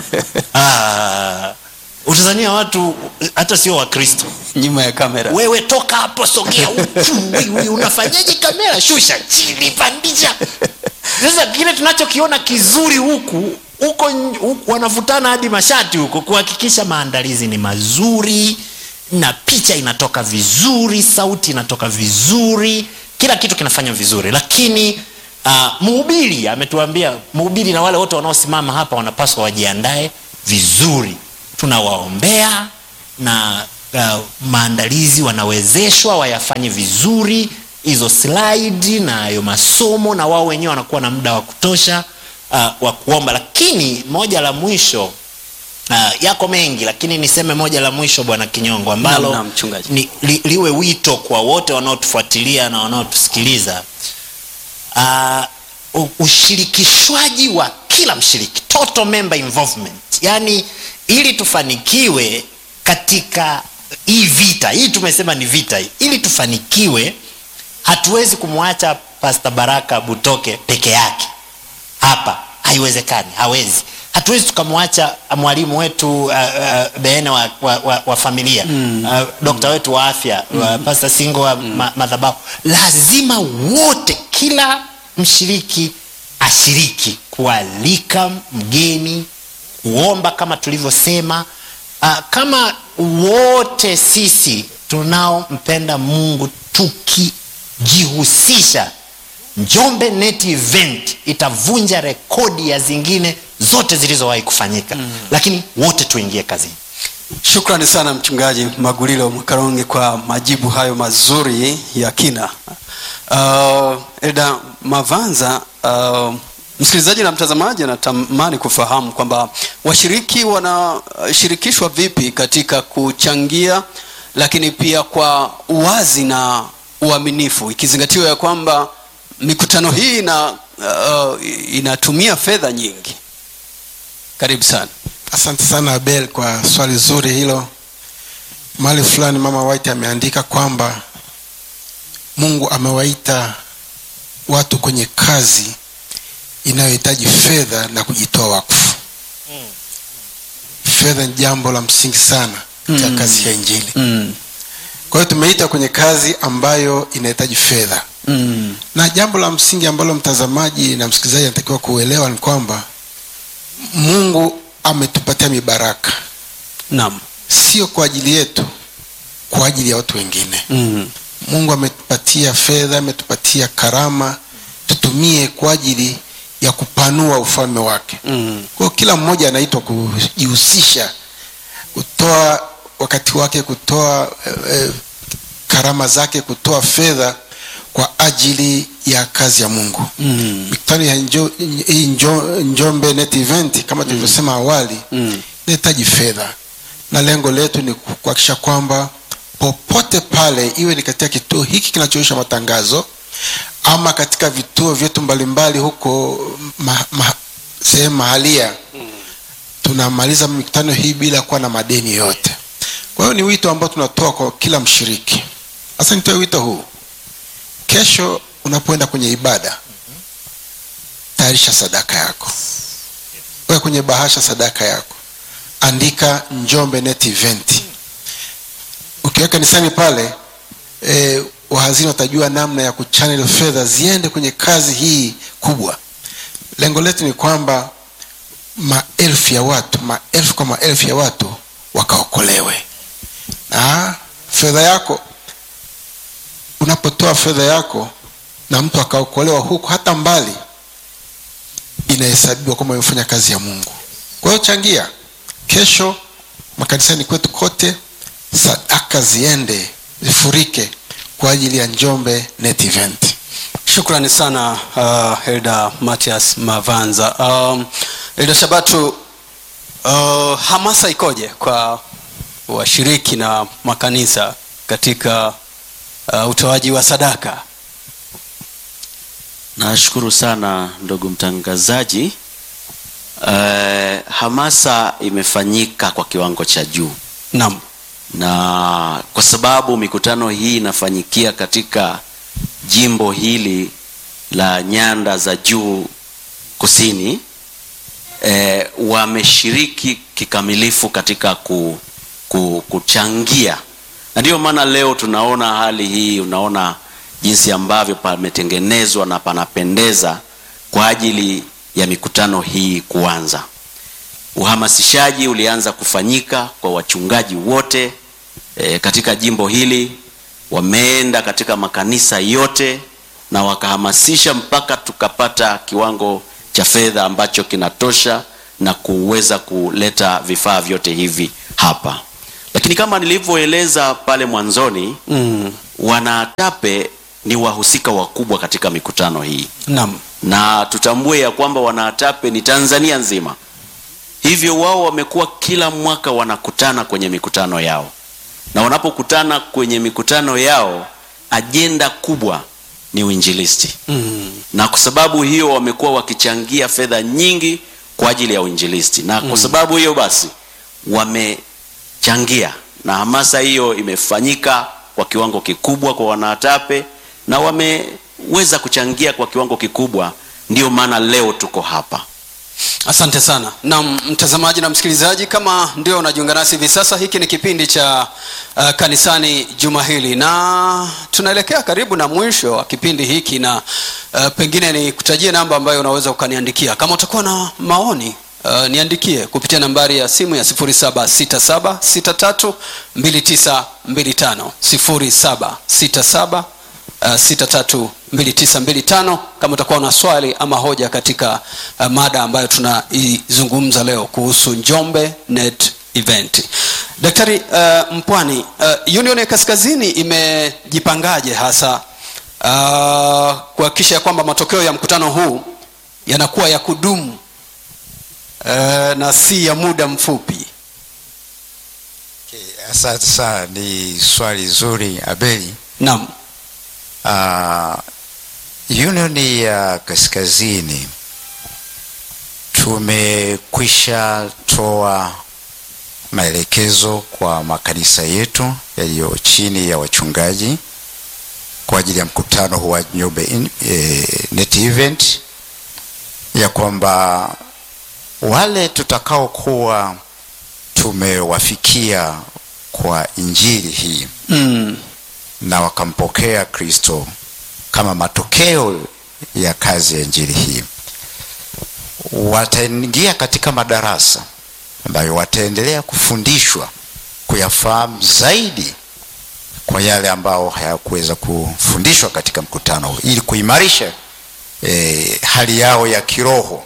ah, utazania watu hata sio wakristo nyuma ya kamera wewe toka hapo sogea huku wewe unafanyaje kamera shusha chini pandisha sasa kile tunachokiona kizuri huku huko n- huku wanavutana hadi mashati huko kuhakikisha maandalizi ni mazuri na picha inatoka vizuri sauti inatoka vizuri kila kitu kinafanya vizuri lakini uh, mhubiri ametuambia mhubiri na wale wote wanaosimama hapa wanapaswa wajiandae vizuri tunawaombea na uh, maandalizi wanawezeshwa wayafanye vizuri hizo slide na hayo masomo na wao wenyewe wanakuwa na muda wa kutosha uh, wa kuomba lakini moja la mwisho uh, yako mengi lakini niseme moja la mwisho bwana kinyongo ambalo Naam, naam, mchungaji. ni, li, liwe wito kwa wote wanaotufuatilia na wanaotusikiliza uh, u- ushirikishwaji wa kila mshiriki total member involvement yaani ili tufanikiwe katika hii vita hii tumesema ni vita hii ili tufanikiwe hatuwezi kumwacha pasta baraka butoke peke yake hapa haiwezekani hawezi hatuwezi tukamwacha mwalimu wetu uh, uh, beene wa, wa, wa, wa familia mm. uh, dokta wetu wa afya mm. uh, pasta singo wa mm. ma, madhabahu lazima wote kila mshiriki ashiriki kualika mgeni kuomba kama tulivyosema uh, kama wote sisi tunaompenda mungu tukijihusisha njombe net event itavunja rekodi ya zingine zote zilizowahi kufanyika mm. lakini wote tuingie kazini shukrani sana mchungaji magulilo mwakaronge kwa majibu hayo mazuri ya kina uh, eda mavanza uh, msikilizaji na mtazamaji anatamani kufahamu kwamba washiriki wanashirikishwa vipi katika kuchangia lakini pia kwa uwazi na uaminifu ikizingatiwa ya kwamba mikutano hii ina, uh, inatumia fedha nyingi karibu sana asante sana abel kwa swali zuri hilo mahali fulani mama white ameandika kwamba mungu amewaita watu kwenye kazi inayohitaji fedha na kujitoa wakfu fedha ni jambo la msingi sana katika Mm. kazi ya injili mm. kwa hiyo tumeita kwenye kazi ambayo inahitaji fedha Mm. na jambo la msingi ambalo mtazamaji na msikilizaji anatakiwa kuelewa ni kwamba mungu ametupatia mibaraka naam sio kwa ajili yetu kwa ajili ya watu wengine mm. mungu ametupatia fedha ametupatia karama tutumie kwa ajili ya kupanua ufalme wake Mm. kwa hiyo kila mmoja anaitwa kujihusisha kutoa wakati wake kutoa eh, eh, karama zake kutoa fedha kwa ajili ya kazi ya mungu Mm. mikutano ya njo, hii njo, njombe net event kama tulivyosema awali Mm. inahitaji fedha na lengo letu ni kuhakikisha kwamba popote pale iwe ni katika kituo hiki kinachoisha matangazo ama katika vituo vyetu mbalimbali huko ma, ma, sehemu mahalia tunamaliza mikutano hii bila kuwa na madeni yote kwa hiyo ni wito ambao tunatoa kwa kila mshiriki sasa nitoe wito huu kesho unapoenda kwenye ibada tayarisha sadaka yako weka kwenye bahasha sadaka yako andika njombe net event ukiweka kanisani pale e, wahazini watajua namna ya kuchannel fedha ziende kwenye kazi hii kubwa lengo letu ni kwamba maelfu ya watu maelfu kwa maelfu ya watu wakaokolewe na fedha yako unapotoa fedha yako na mtu akaokolewa huku hata mbali inahesabiwa kwamba amefanya kazi ya mungu kwa hiyo changia kesho makanisani kwetu kote sadaka ziende zifurike kwa ajili ya njombe net event shukrani sana uh, elda matias mavanza um, elda shabatu uh, hamasa ikoje kwa washiriki na makanisa katika uh, utoaji wa sadaka nashukuru sana ndugu mtangazaji uh, hamasa imefanyika kwa kiwango cha juu naam na kwa sababu mikutano hii inafanyikia katika jimbo hili la nyanda za juu kusini e, wameshiriki kikamilifu katika ku, ku, kuchangia na ndiyo maana leo tunaona hali hii unaona jinsi ambavyo pametengenezwa na panapendeza kwa ajili ya mikutano hii kuanza uhamasishaji ulianza kufanyika kwa wachungaji wote e, katika jimbo hili wameenda katika makanisa yote na wakahamasisha mpaka tukapata kiwango cha fedha ambacho kinatosha na kuweza kuleta vifaa vyote hivi hapa lakini kama nilivyoeleza pale mwanzoni mm. wanaatape ni wahusika wakubwa katika mikutano hii naam na tutambue ya kwamba wanaatape ni tanzania nzima hivyo wao wamekuwa kila mwaka wanakutana kwenye mikutano yao na wanapokutana kwenye mikutano yao ajenda kubwa ni uinjilisti mm. na kwa sababu hiyo wamekuwa wakichangia fedha nyingi kwa ajili ya uinjilisti na kwa sababu hiyo basi wamechangia na hamasa hiyo imefanyika kwa kiwango kikubwa kwa wanaatape na wameweza kuchangia kwa kiwango kikubwa ndio maana leo tuko hapa asante sana na mtazamaji na msikilizaji kama ndio unajiunga nasi hivi sasa hiki ni kipindi cha uh, kanisani juma hili na tunaelekea karibu na mwisho wa kipindi hiki na uh, pengine ni kutajie namba ambayo unaweza ukaniandikia kama utakuwa na maoni Uh, niandikie kupitia nambari ya simu ya 767632925 0767 Uh, 632925 kama utakuwa na swali ama hoja katika uh, mada ambayo tunaizungumza leo kuhusu njombe net event daktari uh, mpwani uh, union ya kaskazini imejipangaje hasa uh, kuhakikisha ya kwamba matokeo ya mkutano huu yanakuwa ya kudumu uh, na si ya muda mfupi Okay, asante sana, ni swali zuri Abeli. naam Uh, Union ya Kaskazini tumekwisha toa maelekezo kwa makanisa yetu yaliyo chini ya wachungaji kwa ajili ya mkutano huu wa Njombe in- eh, Net Event ya kwamba wale tutakaokuwa tumewafikia kwa injili hii mm. na wakampokea kristo kama matokeo ya kazi ya injili hii wataingia katika madarasa ambayo wataendelea kufundishwa kuyafahamu zaidi kwa yale ambao hayakuweza kufundishwa katika mkutano huu ili kuimarisha e, hali yao ya kiroho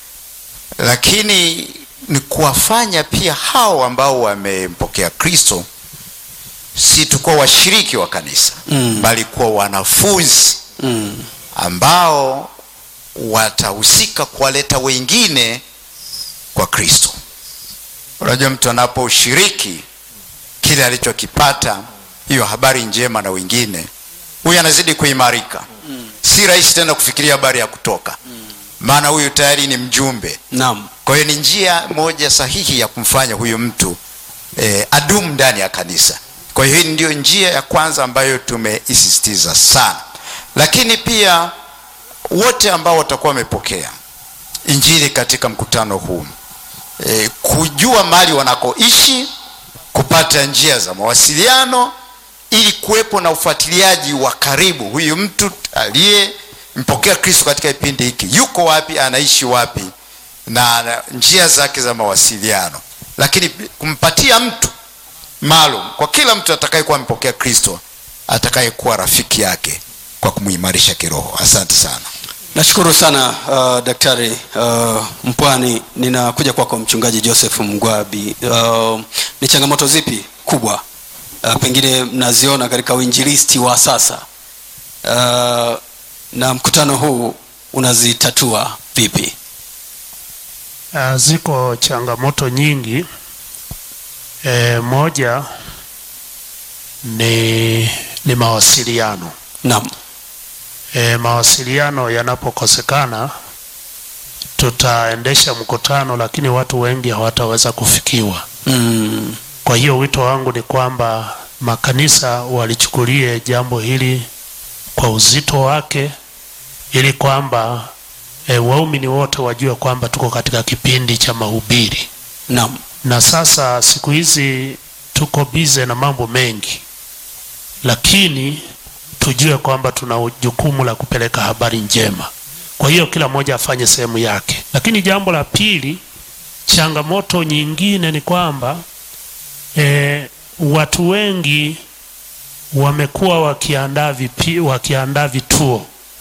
lakini ni kuwafanya pia hao ambao wamempokea kristo si tukuwa washiriki wa kanisa Mm. bali kuwa wanafunzi Mm. ambao watahusika kuwaleta wengine kwa kristo unajua mtu anaposhiriki kile alichokipata hiyo habari njema na wengine huyu anazidi kuimarika mm. si rahisi tena kufikiria habari ya kutoka maana huyu tayari ni mjumbe naam kwa hiyo ni njia moja sahihi ya kumfanya huyu mtu eh, adumu ndani ya kanisa kwa hiyo hii ndio njia ya kwanza ambayo tumeisisitiza sana lakini pia wote ambao watakuwa wamepokea injili katika mkutano huu e, kujua mali wanakoishi kupata njia za mawasiliano ili kuwepo na ufuatiliaji wa karibu huyu mtu aliyempokea kristo katika kipindi hiki yuko wapi anaishi wapi na na njia zake za mawasiliano lakini kumpatia mtu maalum kwa kila mtu atakayekuwa amepokea kristo atakayekuwa rafiki yake kwa kumuimarisha kiroho asante sana nashukuru sana uh, daktari uh, mpwani ninakuja kwako mchungaji joseph mgwabi uh, ni changamoto zipi kubwa uh, pengine mnaziona katika uinjilisti wa sasa uh, na mkutano huu unazitatua vipi Uh, ziko changamoto nyingi. E, moja ni, ni mawasiliano. naam E, mawasiliano yanapokosekana tutaendesha mkutano, lakini watu wengi hawataweza kufikiwa. mm, Kwa hiyo wito wangu ni kwamba makanisa walichukulie jambo hili kwa uzito wake, ili kwamba e, waumini wote wajue kwamba tuko katika kipindi cha mahubiri, naam na sasa siku hizi tuko bize na mambo mengi, lakini tujue kwamba tuna jukumu la kupeleka habari njema. Kwa hiyo kila mmoja afanye sehemu yake. Lakini jambo la pili, changamoto nyingine ni kwamba e, watu wengi wamekuwa wakiandaa vipi, wakiandaa vituo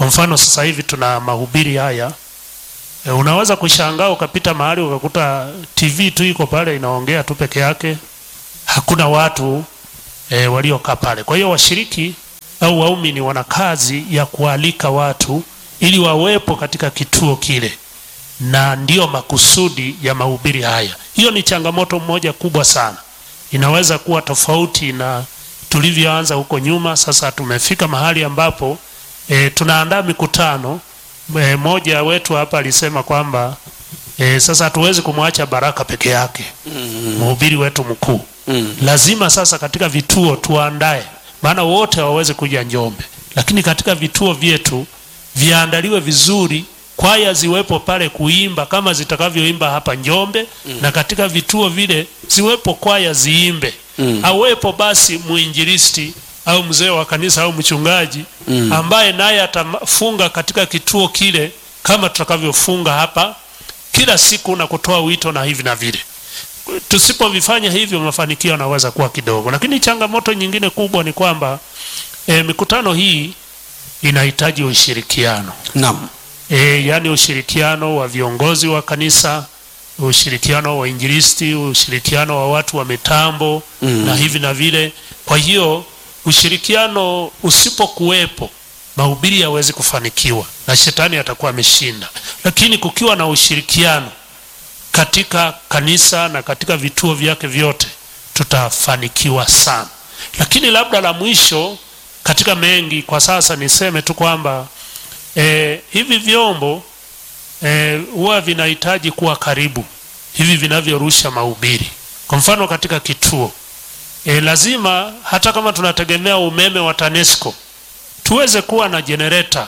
kwa mfano sasa hivi tuna mahubiri haya e, unaweza kushangaa ukapita mahali ukakuta tv tu iko pale inaongea tu peke yake hakuna watu e, waliokaa pale kwa hiyo washiriki au waumini wana kazi ya kualika watu ili wawepo katika kituo kile na ndiyo makusudi ya mahubiri haya hiyo ni changamoto moja kubwa sana inaweza kuwa tofauti na tulivyoanza huko nyuma sasa tumefika mahali ambapo e, tunaandaa mikutano e, moja wetu hapa alisema kwamba e, sasa hatuwezi kumwacha baraka peke yake mhubiri wetu mkuu Mm. lazima sasa katika vituo tuandae maana wote hawawezi kuja njombe lakini katika vituo vyetu viandaliwe vizuri kwaya ziwepo pale kuimba kama zitakavyoimba hapa njombe mm. na katika vituo vile ziwepo kwaya ziimbe mm. awepo basi mwinjilisti au mzee wa kanisa au mchungaji mm. ambaye naye atafunga katika kituo kile kama tutakavyofunga hapa kila siku na kutoa wito na hivi na vile tusipovifanya hivyo mafanikio yanaweza kuwa kidogo lakini changamoto nyingine kubwa ni kwamba e, mikutano hii inahitaji ushirikiano naam e, yaani ushirikiano wa viongozi wa kanisa ushirikiano wa injilisti ushirikiano wa watu wa mitambo mm. na hivi na vile kwa hiyo ushirikiano usipokuwepo mahubiri hawezi kufanikiwa na shetani atakuwa ameshinda lakini kukiwa na ushirikiano katika kanisa na katika vituo vyake vyote tutafanikiwa sana lakini labda la mwisho katika mengi kwa sasa niseme tu kwamba e, hivi vyombo eh, huwa vinahitaji kuwa karibu hivi vinavyorusha mahubiri kwa mfano katika kituo e, lazima hata kama tunategemea umeme wa tanesco tuweze kuwa na jenereta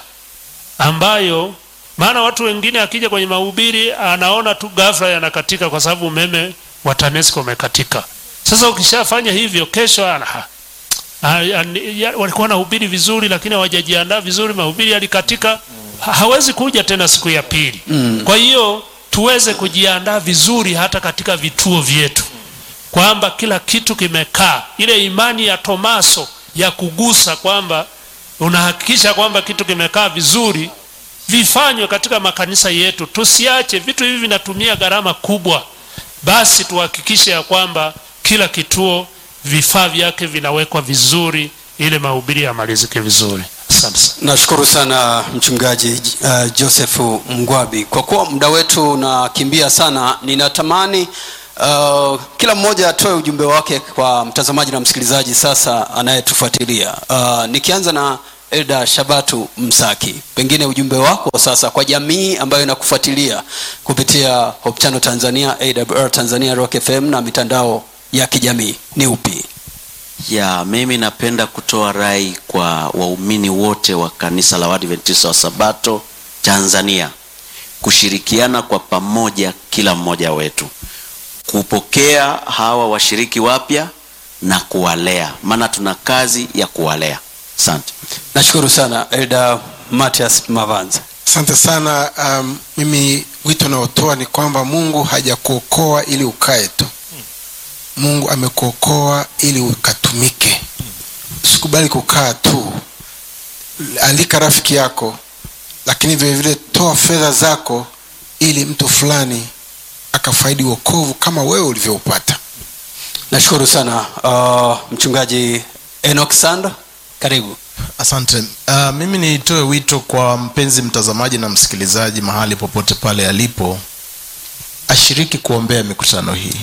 ambayo maana watu wengine akija kwenye mahubiri anaona tu ghafla yanakatika kwa sababu umeme wa tanesco umekatika sasa ukishafanya hivyo kesho ana Ah, ya- ya- walikuwa nahubiri vizuri lakini hawajajiandaa vizuri mahubiri yalikatika ha, hawezi kuja tena siku ya pili mm. kwa hiyo tuweze kujiandaa vizuri hata katika vituo vyetu kwamba kila kitu kimekaa ile imani ya tomaso ya kugusa kwamba unahakikisha kwamba kitu kimekaa vizuri vifanywe katika makanisa yetu tusiache vitu hivi vinatumia gharama kubwa basi tuhakikishe ya kwamba kila kituo vifaa vyake vinawekwa vizuri ili mahubiri yamalizike vizuri asante sana nashukuru sana mchungaji uh, joseph mgwabi kwa kuwa muda wetu unakimbia sana ninatamani uh, kila mmoja atoe ujumbe wake kwa mtazamaji na msikilizaji sasa anayetufuatilia uh, nikianza na elda shabatu msaki pengine ujumbe wako sasa kwa jamii ambayo inakufuatilia kupitia Hope Channel tanzania awr tanzania rock fm na mitandao ya kijamii ni upi ya mimi napenda kutoa rai kwa waumini wote wa kanisa la Waadventista wa Sabato Tanzania kushirikiana kwa pamoja, kila mmoja wetu kupokea hawa washiriki wapya na kuwalea, maana tuna kazi ya kuwalea. Asante. nashukuru sana elda matias mavanza asante sana um, mimi wito unaotoa ni kwamba mungu hajakuokoa ili ukae tu mungu amekuokoa ili ukatumike usikubali kukaa tu alika rafiki yako lakini vile vile toa fedha zako ili mtu fulani akafaidi wokovu kama wewe ulivyoupata nashukuru sana uh, mchungaji enok sando karibu asante uh, mimi nitoe wito kwa mpenzi mtazamaji na msikilizaji mahali popote pale alipo ashiriki kuombea mikutano hii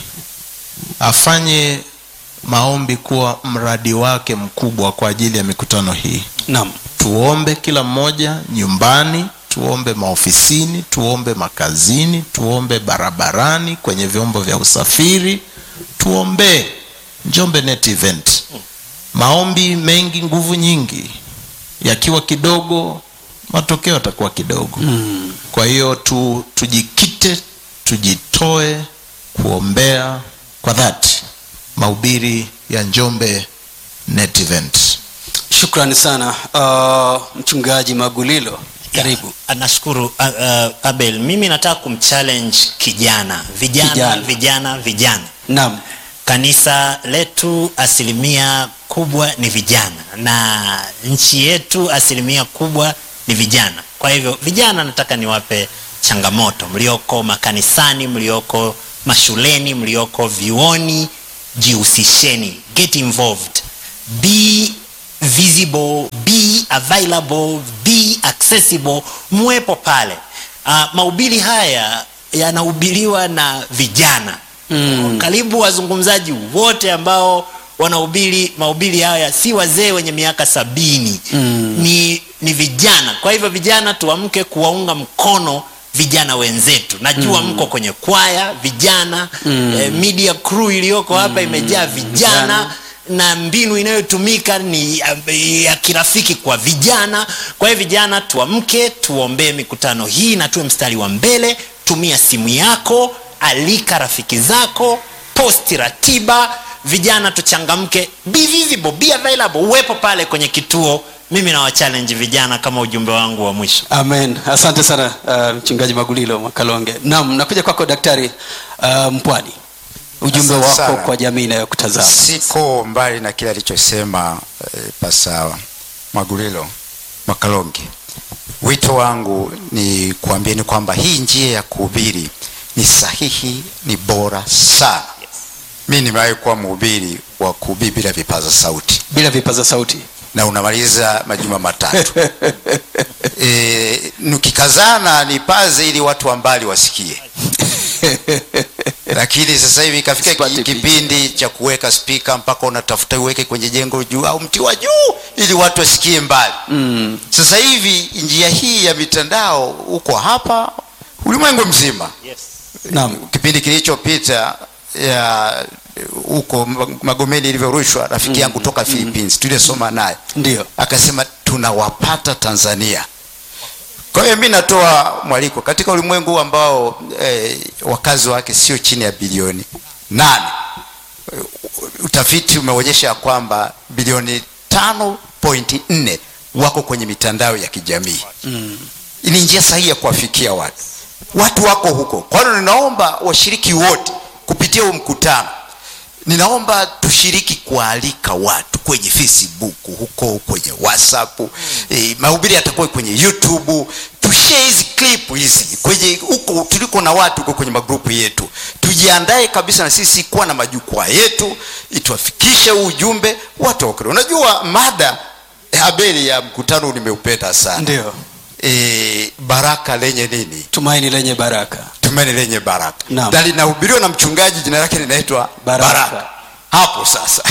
afanye maombi kuwa mradi wake mkubwa kwa ajili ya mikutano hii naam tuombe kila mmoja nyumbani tuombe maofisini tuombe makazini tuombe barabarani kwenye vyombo vya usafiri tuombee njombe net event maombi mengi nguvu nyingi yakiwa kidogo matokeo yatakuwa kidogo mm. kwa hiyo tu, tujikite tujitoe kuombea kwa dhati mahubiri ya njombe net event shukrani sana uh, mchungaji magulilo karibu Ah, nashukuru uh, uh, abel mimi nataka kumchallenge kijana vijana Kijana. vijana vijana naam kanisa letu asilimia kubwa ni vijana na nchi yetu asilimia kubwa ni ni vijana kwa hivyo vijana nataka niwape changamoto mlioko makanisani mlioko mashuleni mlioko vyuoni jihusisheni get involved be visible be available be accessible mwepo pale uh, mahubiri haya yanahubiriwa na vijana mm. karibu wazungumzaji wote ambao wanahubiri mahubiri haya si wazee wenye miaka sabini mm. ni, ni vijana kwa hivyo vijana tuamke kuwaunga mkono vijana wenzetu najua mm. mko kwenye kwaya vijana mm. eh, media crew iliyoko hapa imejaa vijana Vijana. na mbinu inayotumika ni ya, ya kirafiki kwa vijana kwa hiyo vijana tuamke tuombee mikutano hii na tuwe mstari wa mbele tumia simu yako alika rafiki zako posti ratiba vijana tuchangamke be visible be available uwepo pale kwenye kituo mimi na wachallenge vijana kama ujumbe wangu wa mwisho amen asante sana uh, mchungaji magulilo makalonge naam nakuja kwako daktari uh, mpwani ujumbe Asante wako sana. kwa jamii inayokutazama siko mbali na kile alichosema eh, pasa magulilo makalonge wito wangu ni kuambieni kwamba hii njia ya kuhubiri ni sahihi ni bora sana mi nimewahi kuwa mhubiri wa kuhubiri bila vipaza sauti bila vipaza sauti na unamaliza majuma matatu e, nikikazana nipaze ili watu wa mbali wasikie lakini sasa hivi ikafika Sipati ki- picha. kipindi cha kuweka spika mpaka unatafuta uweke kwenye jengo juu au mti wa juu ili watu wasikie mbali mm. sasa hivi njia hii ya mitandao uko hapa ulimwengu mzima naam kipindi kilichopita ya huko magomeni ilivyorushwa rafiki yangu toka philippines tuliesoma naye ndio akasema tunawapata tanzania kwa hiyo mi natoa mwaliko katika ulimwengu huu ambao eh, wakazi wake sio chini ya bilioni nane eh, utafiti umeonyesha ya kwamba bilioni tano pointi nne wako kwenye mitandao ya kijamii mm. ni njia sahihi ya kuwafikia watu watu wako huko kwa hiyo ninaomba washiriki wote kupitia huu mkutano ninaomba tushiriki kualika watu kwenye facebook huko kwenye whatsapp e, mahubiri yatakuwa kwenye youtube tushare hizi clip hizi kwenye huko tuliko na watu huko kwenye magrupu yetu tujiandae kabisa na sisi kuwa na majukwaa yetu ituwafikishe huu ujumbe watu wakre unajua mada habari ya mkutano nimeupenda sana ndio e, baraka lenye nini tumaini lenye baraka tumeni lenye baraka Naam. na linahubiriwa na mchungaji jina lake linaitwa Baraka. baraka. hapo sasa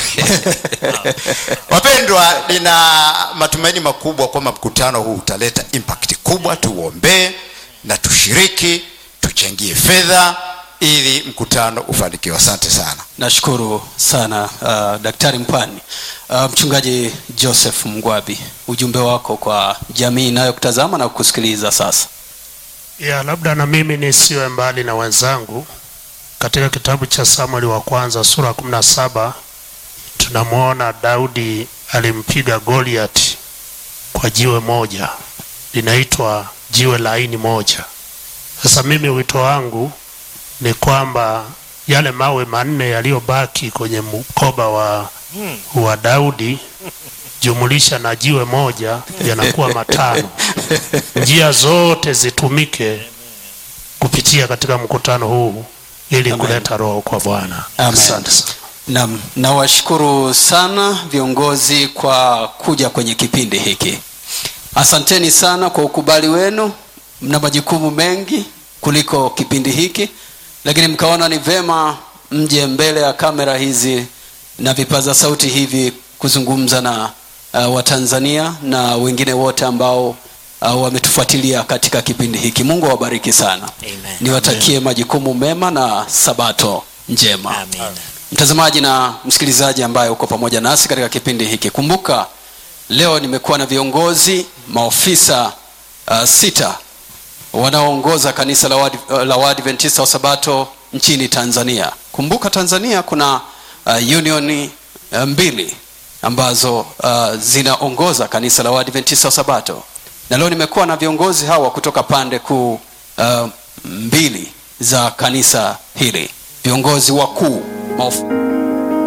wapendwa nina matumaini makubwa kwamba mkutano huu utaleta impact kubwa tuuombee na tushiriki tuchangie fedha ili mkutano ufanikiwe asante sana nashukuru sana uh, daktari mpani uh, mchungaji joseph mgwabi ujumbe wako kwa jamii inayokutazama na kukusikiliza sasa ya labda na mimi nisiwe mbali na wenzangu katika kitabu cha samueli wa kwanza sura ya kumi na saba tunamwona daudi alimpiga goliati kwa jiwe moja linaitwa jiwe laini moja sasa mimi wito wangu ni kwamba yale mawe manne yaliyobaki kwenye mkoba wa, wa daudi jumulisha na jiwe moja yanakuwa matano njia zote zitumike kupitia katika mkutano huu ili Amen. kuleta roho kwa bwana Amen. asante sana Naam, nawashukuru sana viongozi kwa kuja kwenye kipindi hiki. Asanteni sana kwa ukubali wenu. Mna majukumu mengi kuliko kipindi hiki, lakini mkaona ni vema mje mbele ya kamera hizi na vipaza sauti hivi kuzungumza na uh, Watanzania na wengine wote ambao uh, wametufuatilia katika kipindi hiki. Mungu awabariki sana. Amen. Niwatakie majukumu mema na sabato njema Amen. mtazamaji na msikilizaji ambaye uko pamoja nasi katika kipindi hiki kumbuka leo nimekuwa na viongozi maofisa uh, sita wanaoongoza kanisa la Wad- la waadventista wa sabato nchini tanzania kumbuka tanzania kuna uh, unioni uh, mbili ambazo uh, zinaongoza kanisa la waadventista wa sabato na leo nimekuwa na viongozi hawa kutoka pande kuu uh, mbili za kanisa hili viongozi wakuu maof-